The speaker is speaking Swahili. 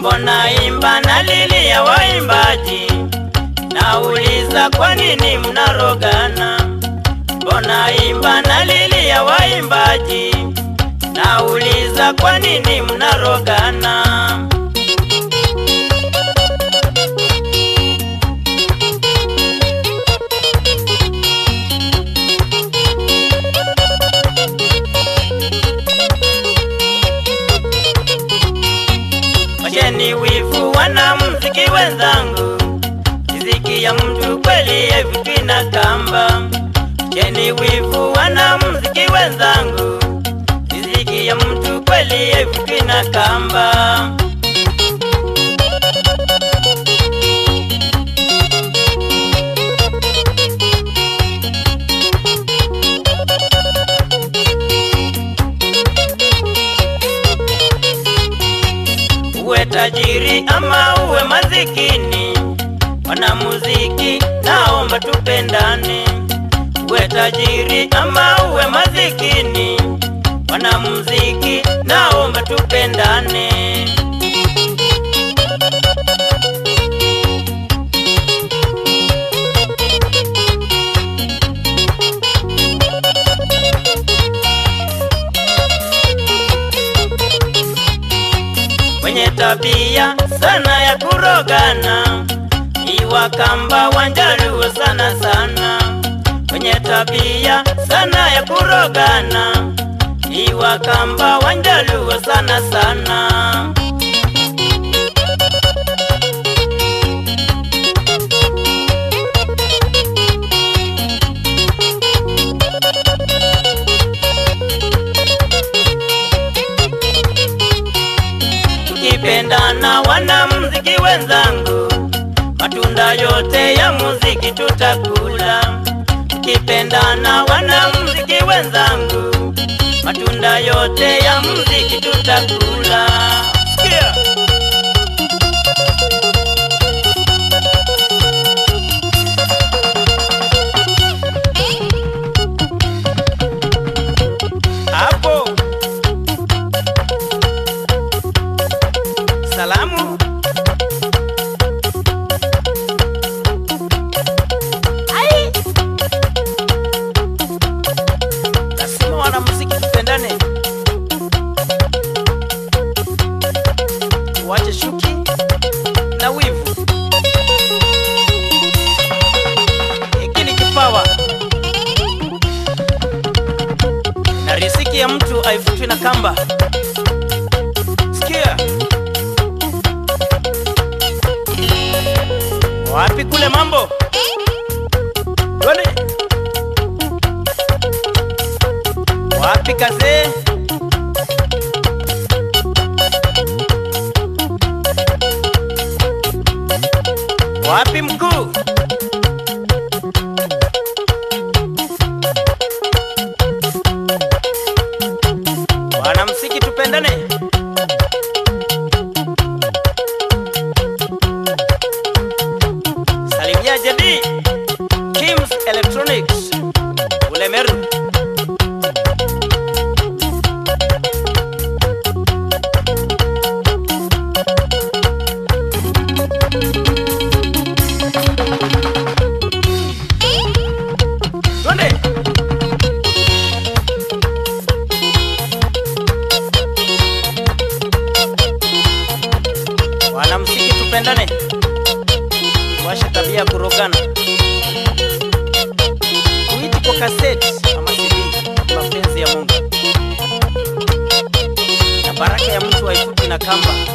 mbona imba na lilia waimbaji? Nauliza kwa nini mnarogana? Mbona imba na lilia waimbaji? Nauliza kwa nini mnarogana? Wacheni wivu wanamuziki wenzangu, riziki ya mtu kweli haivutwi na kamba. Wacheni wivu wanamuziki wenzangu, riziki ya mtu kweli haivutwi na kamba. uwe tajiri ama uwe mazikini, wanamuziki naomba tupendane. Uwe tajiri ama uwe mazikini, wanamuziki naomba tupendane. Mwenye tabia sana ya kurogana ni Wakamba Wanjaluo sana sana. Mwenye tabia sana ya kurogana ni Wakamba Wanjaluo sana sana. tukipendana wanamuziki wenzangu, matunda yote ya muziki tutakula. Tukipendana wanamuziki wenzangu, matunda yote ya muziki tutakula. Sikia. Hapo salamu Ai! lazima wanamuziki tupendane, wache shuki na wivu. Hiki ni kipawa na riziki ya mtu haivutwi na kamba. Sikia. Wapi kule mambo? Twende. Wapi kazee? Wapi mkuu? Wanamsiki tupendane. Salimia jadi Kims Electronics Ulemeru Twende Wanamsiki tupendane Washa tabia ya kurogana kuiti kwa kaseti ama CD mapenzi ya Mungu na baraka ya mtu haifuti na kamba